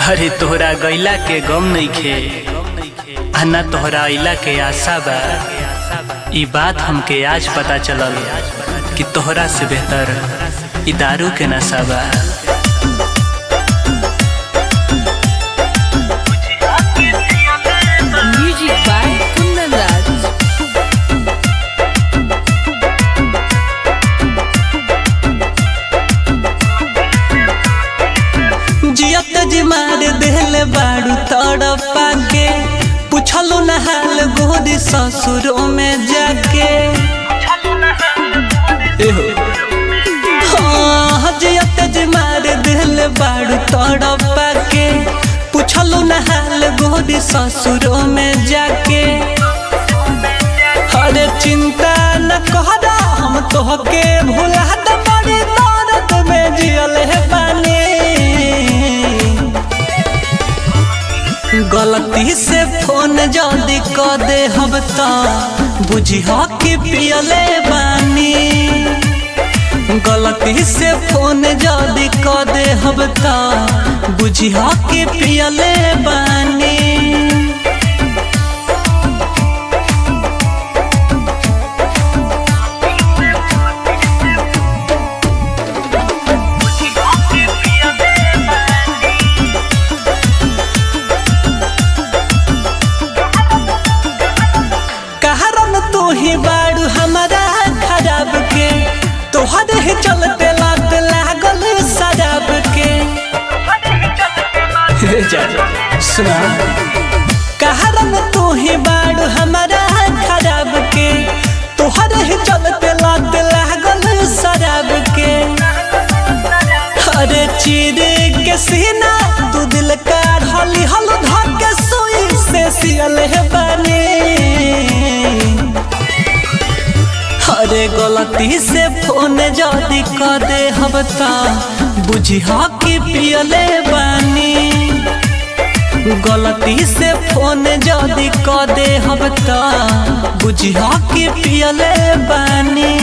अरे तोहरा गैला के गम नइखे आ ना तोहरा अइला के आशा बा ई बात हमके आज पता चलल कि तोहरा से बेहतर ई दारू के नशा बा Music by Kundan Raj. जियत जी मार देले बाड़ू तड़पा के पूछलो न हाल गोरी ससुरों में जाके एहो हाँ जियत जी मार देले बाड़ू तड़पा के पूछलो न हाल गोरी ससुरों में जाके अरे चिंता न कहरा हम तोहके भुला दे बड़ी दर्द में जियल है बानी गलती से फोन जल्दी क दे हम त बुझी कि पियले बानी गलती से फोन जल्दी क दे हम त बुझी कि पियले बानी कहरन तू ही बाड़ू हमारा खराब के तोहरे ही चलते लात लागल शराब के हे जा सुना कहरन तू ही बाड़ू हमारा खराब के तोहरे ही चलते लात लागल शराब के अरे चीर के सीना तू दिल का हली हल धके सुई से सियल है बने अरे गलती से फोन जल्दी कर दे हम त बुझी कि पियले बानी गलती से फोन जल्दी कर दे हम त बुझी कि पियले बानी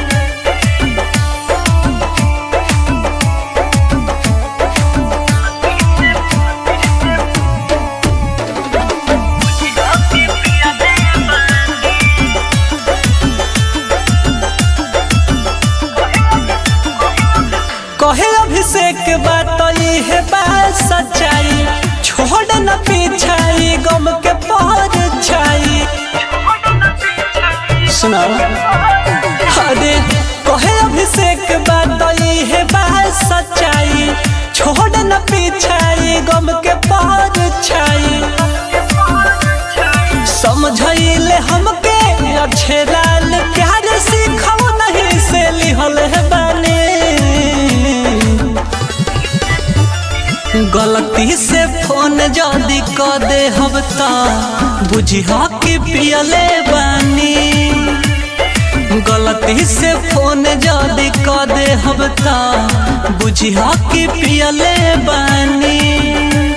कहे अभिषेक बात ये है बात सच्चाई छोड़ न पीछाई गम के पर छाई सुनाओ अरे कहे अभिषेक बात ये है बात सच्चाई छोड़ न पीछाई गम के पर छाई समझैले हमके अच्छे लाल प्यार सीखो नहीं से लिहल है बने गलती से फोन जल्दी क दे हम त बुझी कि पियले बानी गलती से फोन जल्दी क दे हम त बुझी कि पियले बानी